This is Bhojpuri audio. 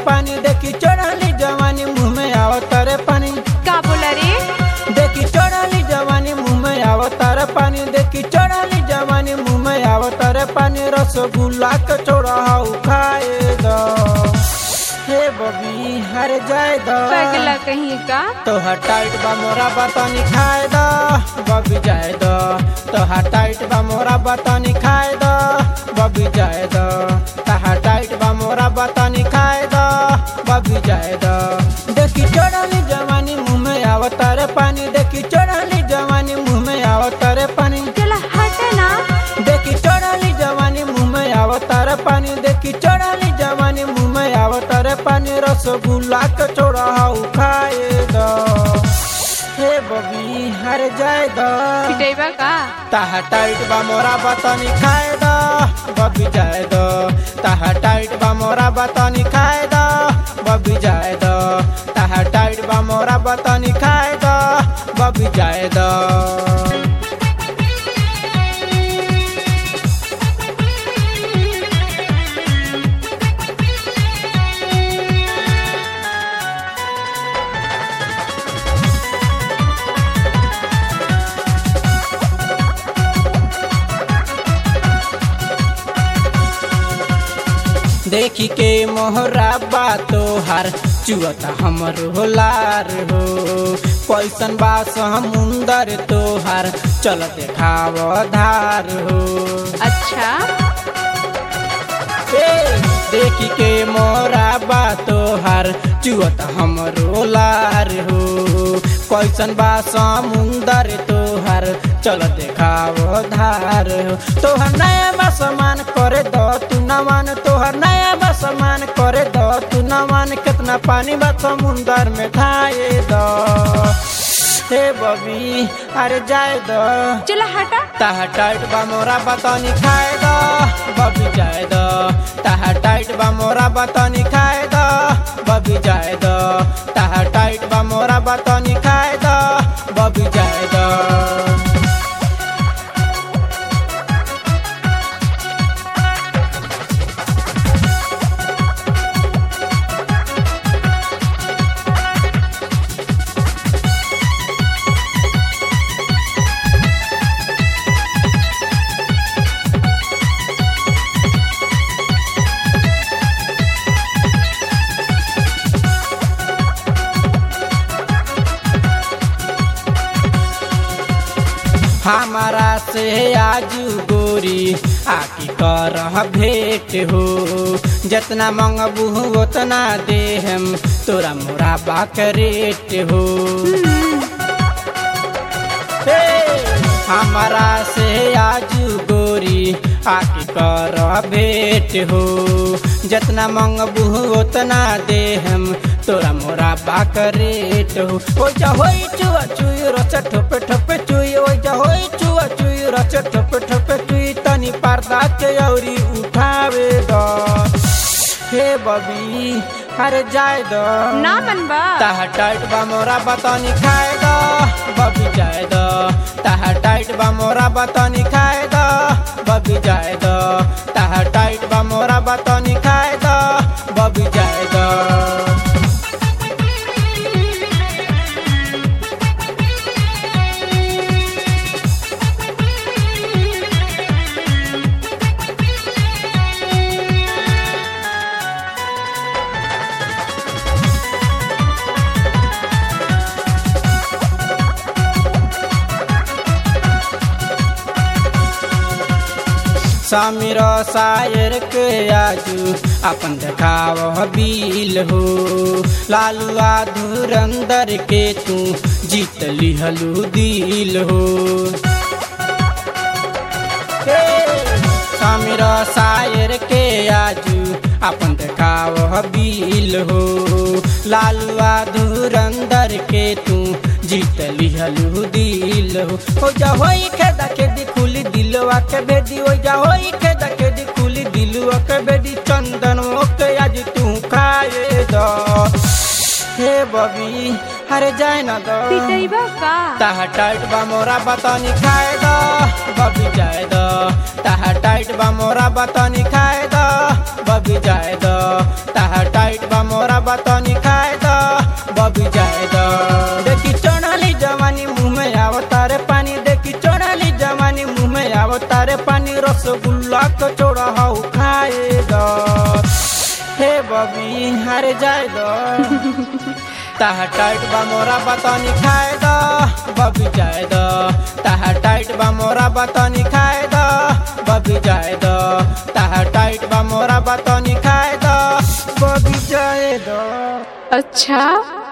पानी देखी चढ़ली जवानी मुँह में आवतारे पानी का बोला रे देखी चढ़ली जवानी मुँह में आवतारे पानी देखी चढ़ली जवानी मुँह में आवतारे पानी रसगुल्ला के छोड़ा हाउ खाए दो हे बबी हर जाए दो पगला कहीं का तोहर टाइट बा मोरा बतनी खाए दो बबी जाए दो तोहर टाइट बा मोरा बतनी खाए दो बबी जाए दो तोहर टाइट बा मोरा बतनी खाए दो बबी जाए दो देखी चढ़ली जवानी मुँह में आवतारे पानी देखी चढ़ली जवानी मुँह में आवतारे पानी चला हट ना देखी चढ़ली जवानी मुँह में आवतारे पानी देखी चढ़ली जवानी मुँह में आवतारे पानी रसगुल्ला के छोड़ा हाउ खाए दो हे बबी हर जाए दो पिटेबा का ताहा टाइट बा मोरा बतनी खाए दो बबी जाए दो ताहा टाइट बा मोरा बतनी खाए दो बबी जाए दो ताहा टाइट बा मोरा बतनी खाए दो बबी जाए दो देखी के मोहरा बा तोहार चुअता हमर होलार हो कैसन बा समुंदर तोहार चल देखाव धार हो अच्छा ए, देखी के मोरा बा तोहार चुअत हमरो लार हो कैसन बा समुंदर तोहार चल देखाव धार हो तोहर नया बा समान करे दो तू न मान तोहर नया बा समान करे दो तू न मान कितना पानी बा समुंदर में धाए दो हे बबी अरे जाए दो चला हटा ताहा टाइट बा मोरा बतनी खाए दो बबी जाए दो ताहा टाइट बा मोरा बतनी खाए दो बबी जाए दो ताहा टाइट बा मोरा बतनी खाए दो बबी जाए दो हमारा से आजू गोरी आकी कर भेंट हो जितना मंगबू उतना दे हम तोरा मोरा बाक रेट हो हे, हमारा से आजू गोरी आके कर भेंट हो जितना मंगबू उतना दे हम तोरा मोरा बाक रेट हो ओ जा होई चुआ चुई रच ठोपे ठोपे चुई ओ जा होई चुआ चुई रच ठोपे ठोपे चुई तनी पर्दा के औरी उठावे दो हे बबी अरे जाए दो ना मनबा ताहा टाइट बा मोरा बतनी खाए दो बबी जाए दो ताहा टाइट बा मोरा बतनी खाए दो बबी जाए दो ताहा टाइट बा मोरा बतनी खाए दो बबी जाए दो समीर शायर के आजू अपन देखाव बिल हो लालुआ धुरंदर के तू जीत लिहलू दिल हो हे, समीर शायर के आजू अपन देखाव बिल हो लालुआ धुरंदर के तू जीत लिहलू दिल हो हो जा होई खेदा के दी खुली दिलवा के बेदी हो जा होई खेदा के दी खुली दिलवा के बेदी चंदन के आज तू खाए दो हे बबी अरे जाए ना दो पिटैबा का ताहा टाइट बा मोरा बतनी खाए दो बबी जाए दो ताहा टाइट बा मोरा बतनी खाए दो बबी जाए दो ताहा टाइट बा मोरा बतनी खाए द बबी जाए द देखी चढ़ली जवानी मुँह में आवतारे पानी देखी चढ़ली जवानी मुँह में आवतारे पानी रसगुल्ला कचौड़ा हाउ खाए द हे बबी हारे जाए द ताहा टाइट बा मोरा बतनी खाए द बबी जाए द ताहा टाइट बा मोरा बतनी खाए द बबी जाए द ताहा टाइट बा मोरा बतनी खाए द बबी जाए द अच्छा